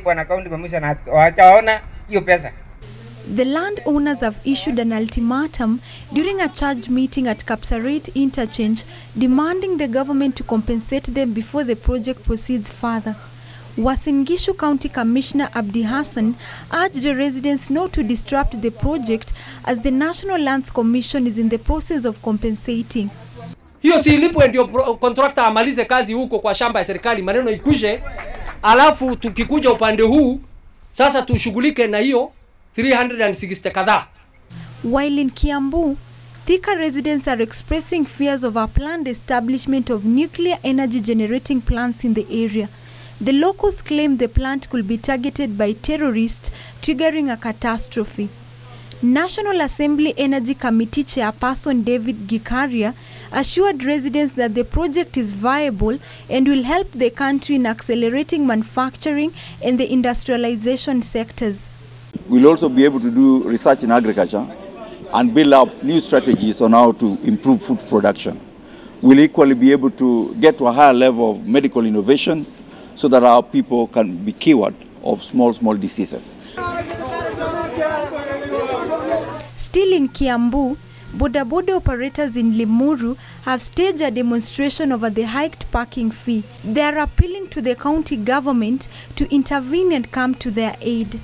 walipwa na county commission na hawajaona hiyo pesa. The landowners have issued an ultimatum during a charged meeting at Kapsaret interchange demanding the government to compensate them before the project proceeds further. Uasin Gishu County Commissioner Abdi Hassan urged the residents not to disrupt the project as the National Lands Commission is in the process of compensating. hiyo si ilipwe ndio pro- contractor amalize kazi huko kwa shamba ya serikali, maneno ikushe, alafu tukikuja upande huu sasa tushughulike na hiyo 360 kadhaa. While in Kiambu, Thika residents are expressing fears of a planned establishment of nuclear energy generating plants in the area. The locals claim the plant could be targeted by terrorists, triggering a catastrophe. National Assembly Energy Committee Chairperson David Gikaria assured residents that the project is viable and will help the country in accelerating manufacturing and the industrialization sectors. We'll also be able to do research in agriculture and build up new strategies on how to improve food production. We'll equally be able to get to a higher level of medical innovation so that our people can be cured of small, small diseases. Still in Kiambu, Boda Boda operators in Limuru have staged a demonstration over the hiked parking fee. They are appealing to the county government to intervene and come to their aid.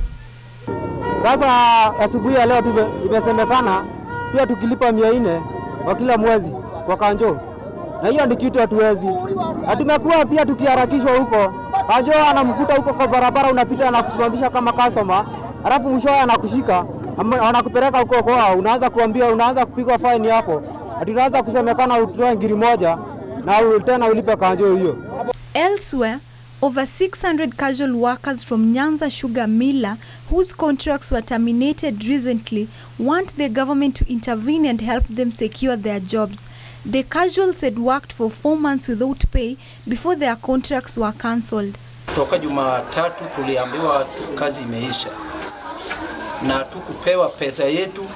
Sasa asubuhi ya leo tume, imesemekana pia tukilipa mia nne kwa kila mwezi kwa kanjo, na hiyo ni kitu hatuwezi. Na tumekuwa pia tukiharakishwa huko, kanjo anamkuta huko kwa barabara, unapita na kusimamisha kama customer, alafu mwishowe anakushika ama- anakupeleka huko kwao, unaanza kuambia, unaanza kupigwa faini hapo, ati unaanza kusemekana utoe ngiri moja na u- tena ulipe kanjo hiyo. Elsewhere, over 600 casual workers from Nyanza Sugar Miller, whose contracts were terminated recently, want the government to intervene and help them secure their jobs. The casuals had worked for four months without pay before their contracts were cancelled. Toka Jumatatu tuliambiwa tu kazi imeisha na tukupewa pesa yetu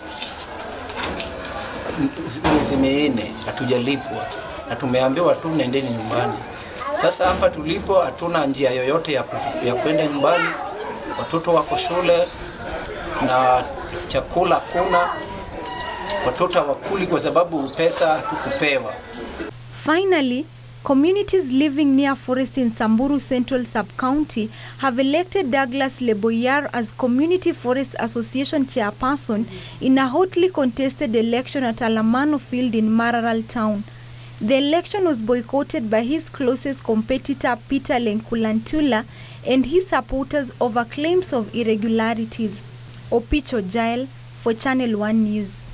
miezi minne hatujalipwa, na tumeambiwa tu nendeni nyumbani. Sasa hapa tulipo hatuna njia yoyote ya, ku, ya kwenda nyumbani, watoto wako shule na chakula kuna, watoto hawakuli kwa sababu pesa hatukupewa. Finally, communities living near forest in Samburu Central Sub-County have elected Douglas Leboyar as Community Forest Association chairperson in a hotly contested election at Alamano Field in Mararal Town. The election was boycotted by his closest competitor Peter Lenkulantula and his supporters over claims of irregularities. Opicho Jail for Channel 1 News.